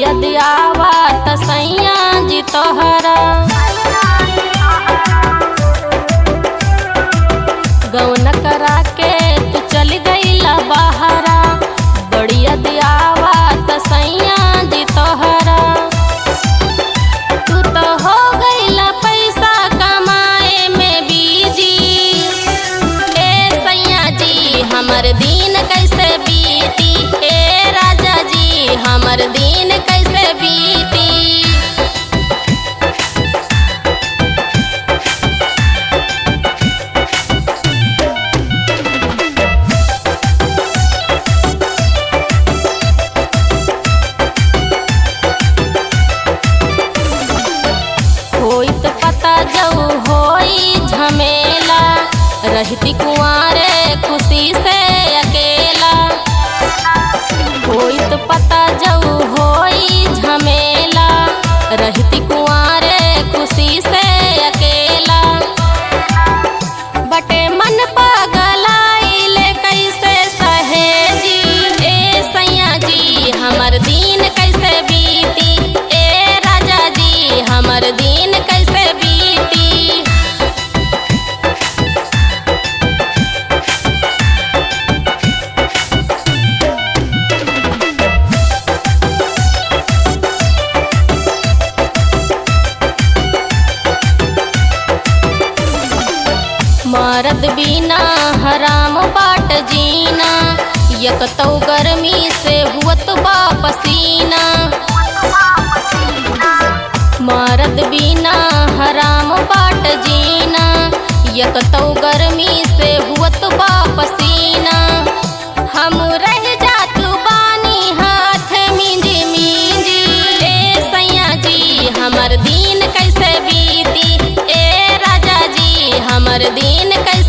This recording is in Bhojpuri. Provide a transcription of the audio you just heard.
बड़ी अदियावा तसैया जी तोहरा गौन करा के तू चल गईला बहरा बड़ी अदियावा तसैया जी तोहरा तू तो हो गईला पैसा कमाए में बीजी ए सैया जी हमर दिन कैसे बीती ए राजा जी हमर दिन कैसे बीती होइत पता जऊ होई झमेला रहती कुआरे खुशी से अकेला होइत पता जऊ होई झमेला रहती कुआरे खुशी से अकेला बटे मन पगलाइले कैसे सहेजी ए सैया जी हमर दिन कैसे बीती ए राजा जी हमर दिन कैसे बीती मरद बिना हराम बाट जीना यक तो गर्मी से हुअत बा पसीना मरद बिना हराम बाट जीना यक तो गर्मी से हुअत बा पसीना हम रह जात बानी हाथ मिंजी मिंजी ए सैया जी हमर दिन कैसे बीती ए राजा जी हमर दिन कैसे